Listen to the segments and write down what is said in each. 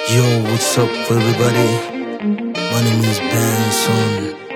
Yo, what's up, everybody? My name is Benson.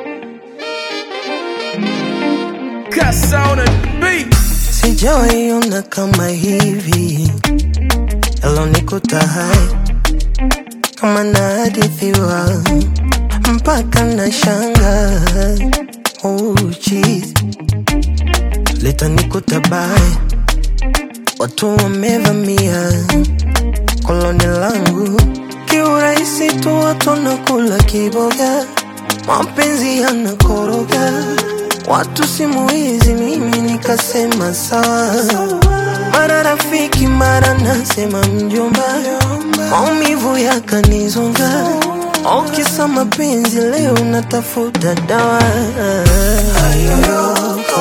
Cuss on a beat. Sijawaiona kama hivi, yalonikuta hai kama nahadithiwa mpaka na shanga oh, jeez. litanikuta baya, watu wamevamia koloni langu kiurahisi tu, watu wanakula kiboga, mapenzi yanakoroga watu simu hizi, mimi nikasema sawa, mara rafiki, mara nasema mjomba, maumivu yakanizonga, okisa mapenzi, leo natafuta dawa Ayoyoko,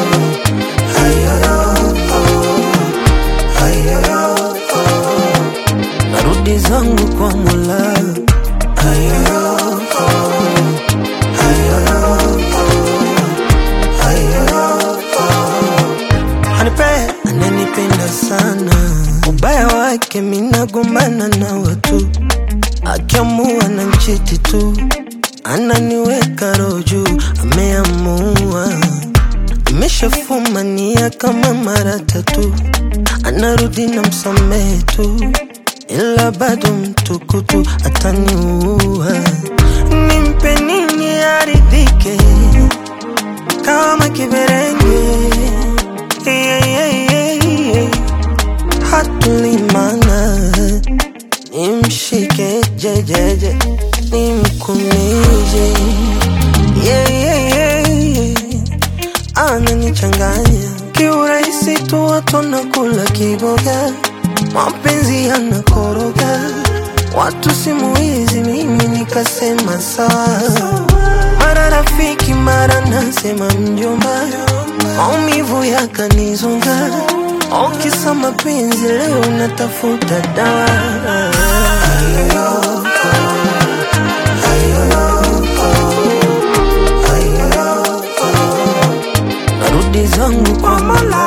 ayoyoko, ayoyoko, narudi zangu kwa Mola Ayoyoko, ayoyoko Hanipe ananipenda sana, ubaya wake minagombana na watu, akiamua na mchiti tu, ananiweka roju, ameamua ameshafumania kama mara tatu, anarudi na msamehe tu, ila bado mtukutu ataniua. Nimpe nini aridhike kama kiberenge yeah, yeah, yeah, yeah. hatulimana nimshike jejeje nimkumije yeah, yeah, yeah, yeah. ananichanganya kiurahisi tu watu nakula kiboga mapenzi yanakoroga watu simu hizi mimi nikasema sawa mara rafiki mara nasema mjomba maumivu yakanizonga okisa mapenzi leo natafuta dawa Ayoyoko, ayoyoko, ayoyoko. narudi zangu kwa Mola